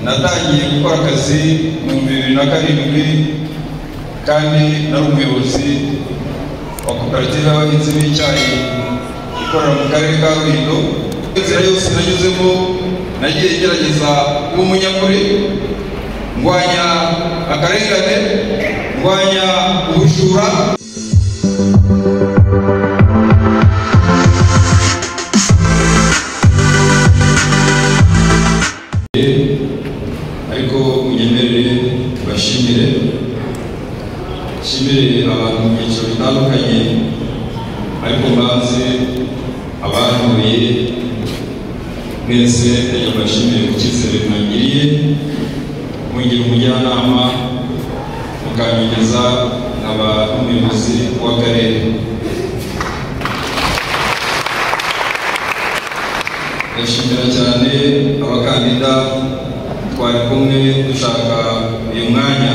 natangiye gukora akazi mu bihumbi bibiri na karindwi kandi nari umuyobozi wa koperative y'abahinzi b'icyayi ikorera mu karere ka rulindo inzira yose nanyuzemo nagiye gerageza kuba umunyakuri ndwanya akarengane ndwanya ubujura ariko munyemerere bashimire nshimire abantu mu byiciro bitandukanye ariko mbanze abantuye mwese reka mbashimire ku cyizere mwangiriye mungira umujyanama mukanyogeza nkaba n'umuyobozi w'akarere ndashimira cyane abakandida twari kumwe dushaka uyu mwanya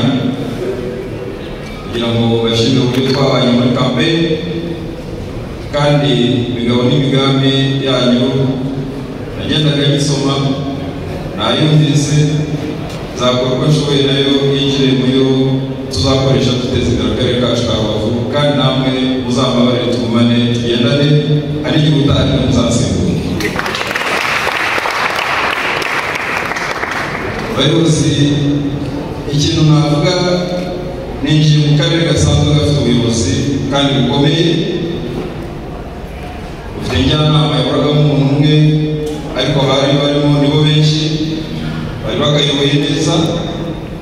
kugira ngo bashime uburyo twabanye muri kampeyini kandi imigabo n'imigambi yanyu nagendaga nyisoma nayumvise nzakora uko nshoboye nayo yinjire mu yo tuzakoresha duteza imbere akarere kacu ka rubavu kandi namwe muzambabarire tugumane tugendane hari igihe utaha muzasimbura abayobozi ikintu navuga ninjiye mu karere gasanzwe gafite ubuyobozi kandi bukomeye bufite njyanama yakoragamo umuntu umwe ariko bari barimo nibo benshi bari bakayoboye neza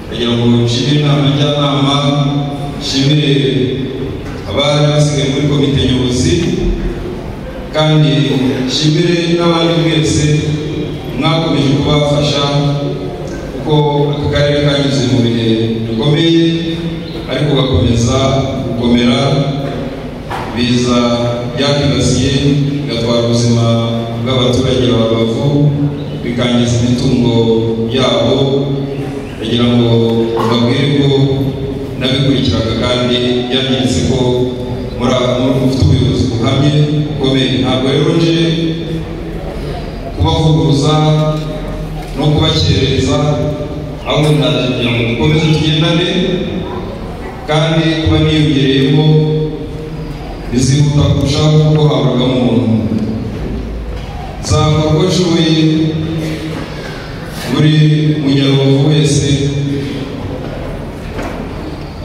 kugira ngo nshimire inama njyanama nshimire abari basigaye muri komite nyobozi kandi nshimire n'abandi mwese mwakomeje kubafasha kuko aka karere kanyuze mu bihe bikomeye ariko gakomeza gukomera biza byakibasiye bigatwara ubuzima bw'abaturage ba rubavu bikangiza imitungo yabo kugira ngo babwire ko n'abikurikiraga kandi byangiritse ko muri mufite ubuyobozi buhamye bukomeye ntabwo rero nje kubavuguruza no kubakerereza ahubwo ndaje kugira ngo dukomeze tugendane kandi kuba niyongereyemo bizihuta kurushaho kuko haburaga umuntu nzakora uko nshoboye buri munyarubavu wese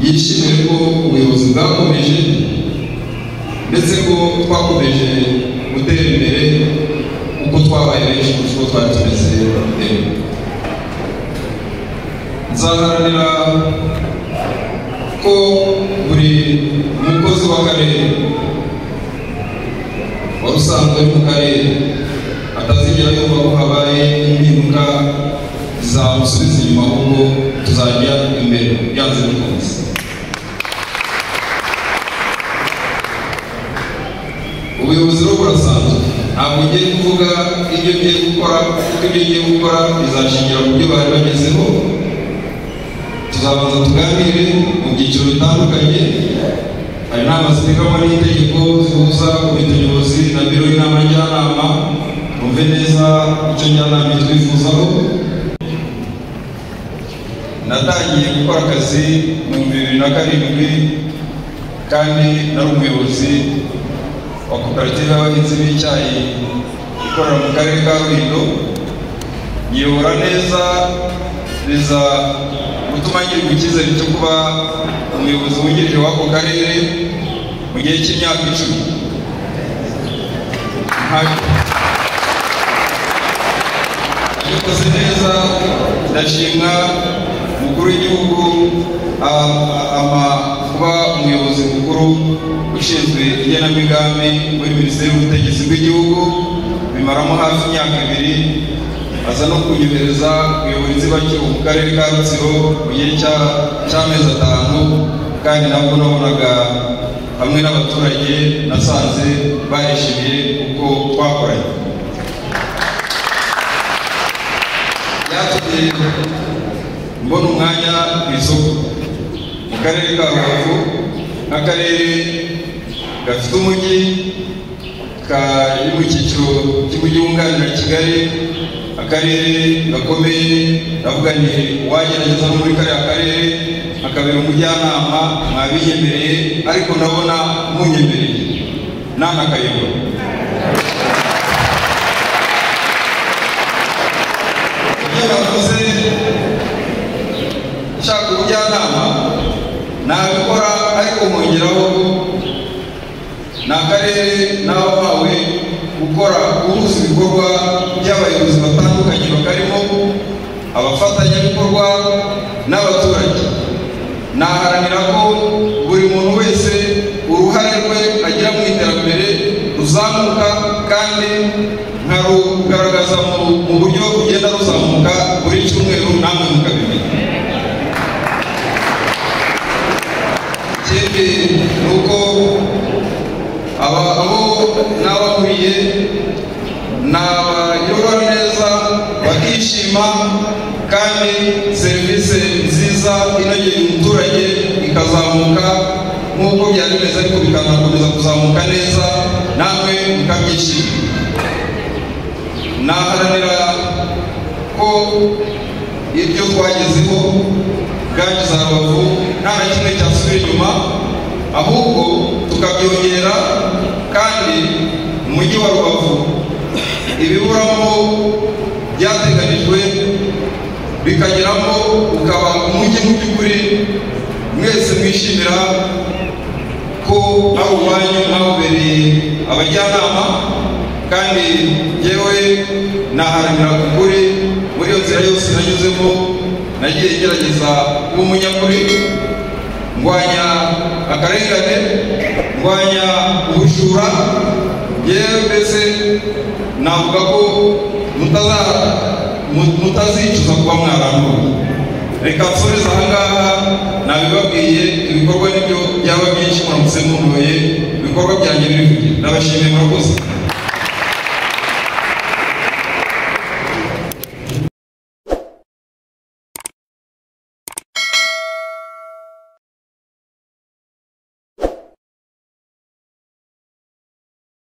yishimire ko ubuyobozi bwakomeje ndetse ko twakomeje gutera imbere uko twabaye benshi kurusha uko twari tumeze mbere nzaharanira ko buri mukozi w'akarere wari usanzwe mu karere atazigera yumva ko habaye impinduka zamusubiza inyuma ahubwo tuzajya imbere byanze bikunze ubuyobozi rero burasanzwe ntabwo ngiye kuvuga ibyo ngiye gukora kuko ibyo ngiye gukora bizashingira ku byo bari bagezeho tuzabanza tuganire mu byiciro bitandukanye hari inama ziteganywa n'itegeko zihuza komite nyobozi na biro y'inama njyanama twumve neza icyo njyanama twifuzaho natangiye gukora akazi mu bihumbi bibiri na karindwi kandi nari umuyobozi wa koperative y'abahinzi b'icyayi ikorera mu karere ka rulindo nyiyobora neza biza gutuma ngirwa icyizere cyo kuba umuyobozi wungirije w'ako karere mu gihe cy'imyaka icumi yikoze neza ndashimwa umukuru w'igihugu kuba umuyobozi mukuru ushinzwe igenamigambi muri minisiteri y'ubutegetsi bw'igihugu bimaramo hafi imyaka ibiri aza no kunyohereza kuyobora inzibacyuho mu karere ka rutsiro mu gihe cy'amezi atanu kandi nabwo nabonaga hamwe n'abaturage nasanze barishimiye uko twakoranye byatumye mbona umwanya ku isoko mu karere ka rubavu nk'akarere gafite umujyi kari mu cyiciro cy'umujyi wunganira kigali akarere gakomeye navuganye uwagerageza no muri kariya karere akabera umujyanama mwabiyemereye ariko ndabona munyemereye nanakayobora ibyo bavuze nshaka ubujyanama nabikora ariko nkongeraho ni akarere n'abahawe gukora guhuza ibikorwa by'abayobozi batandukanye bakarimo abafatanyabikorwa n'abaturage naharanira ko buri muntu wese uruhare rwe agira mu iterambere ruzamuka kandi nkarugaragaza mu- mu buryo bugenda ruzamuka buri cyumweru namwe mukabimenya ikindi ni uko aba abo n'abahuriye ni abagirwa neza bakishima kandi serivisi nziza inogeye umuturage ikazamuka nk'uko byari bimeze ariko bikanakomeza kuzamuka neza namwe mukabyishima naharanira ko ibyo twagezeho bwangiza rubavu nta na kimwe cyasubira inyuma ahubwo tukabyongera kandi mu mujyi wa rubavu ibiburamo byateganijwe bikageramo ukaba umujyi mu by'ukuri mwese mwishimira ko ari umwanya mwawubereye abajyanama kandi yewe naharanira ukuri muri iyo nzira yose nanyuzemo nagiye ngerageza kuba umunyakuri ndwanya akarengane ndwanya ubujura yewe mbese navuga ko mutaza- mu- mutazicuza kuba mwaranduye reka nsoreze ahangaha nabibabwiye ibikorwa nibyo byaba byinshi muramutse muntuye ibikorwa byanjye biri kugenda ndabashimiye murakoze